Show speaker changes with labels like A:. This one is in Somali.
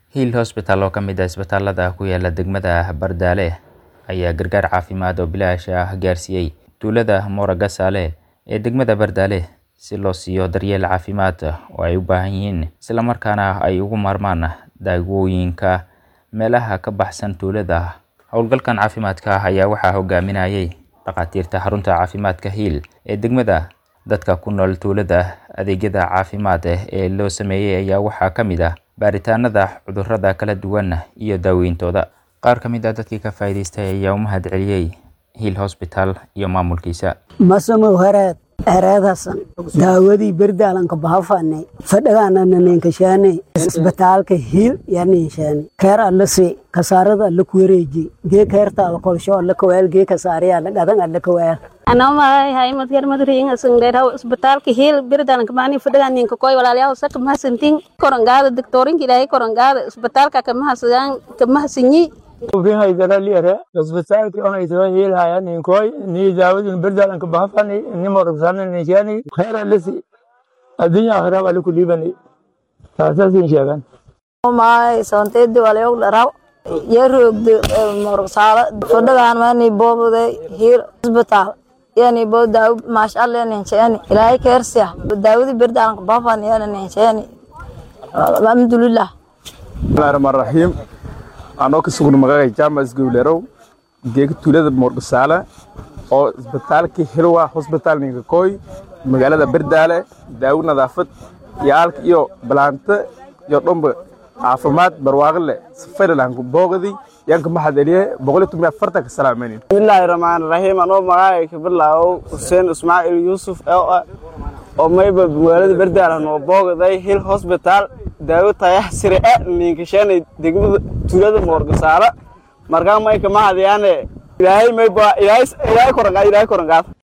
A: Hill Hospital oo ka mid ah isbitaalada ku yaala degmada Bardaale ayaa gargaar caafimaad oo bilaash ah gaarsiiyay tuulada Moragasale ee degmada Bardaale si loo siiyo daryeel caafimaad oo ay u baahan yihiin isla markaana ay uga maarmaan daawooyinka meelaha ka baxsan tuulada. Howlgalkan caafimaadka ayaa waxaa hogaaminayay dhakhaatiirta xarunta caafimaadka Hill ee degmada. Dadka ku nool tuulada adeegyada caafimaad ee loo sameeyay ayaa waxaa ka mid ah baaritaanada cudurrada kala duwan iyo daaweyntooda. Qaar ka mid ah dadkii ka faa'iidaystay ayaa u mahadceliyay Hill Hospital iyo maamulkiisa.
B: masamo haraad haraadasan daawadii berdaalanka bahafanay fadhagaanananenkashaanay isbitaalka hiil yaaninshaanay keer alla si kasaarada alla kuwareeji gee keertaada kolsho alla kawaal gee kasaariya alla gadan alla kawaal
C: anamahay hay madgar madringa sangdheeraw isbitaalka hiil birdalanka maani fadhaganinka koy walaalyaal saka mahasantin korangaada doktorinka ilaahay korangaada isbitaalka kamahasadaan kamahasanyi
D: ufihay daraliere isbitaalki onay soo hiilhaya ninkoy ni daawadin berdalanka bahafani ni morgsana nishani khayra lisi addunya akhira wali kulibani taasasin sheegan
E: may soonteedi walayog dharaw yarogde morogsaalo fadhagaan mani boobode hiir isbitaal yani bo daaw maashaalla nincheeni ilaahay keersiya daawadi berdalanka bahafani yana nincheeni alhamdulilah
F: bismillahi rahmaan rahiim anoo ka sugna magacay jaamac gowlerow geega tuulada moorgasaale oo isbitaalka hilwa hosbitaal ninka kooy magaalada berdaale daawo nadaafad iyo aalka iyo balaanta iyo dhomba caafimaad barwaaqile safarilanku boogadi yanka maxadeliye boqol iyo toban afartanka salaamaynin
G: bismillaahi rahmaani rahiim anoo magacay ka bilaabow xuseen ismaaciil yuusuf oo mayba magaalada berdaale noo boogaday hil hosbitaal daawo tayah sire e ninkashaanay degmada tuulada moorgasaale markaa mayka mahadayaane ilaahay mayba ilaahay korangaa ilaahay korangaad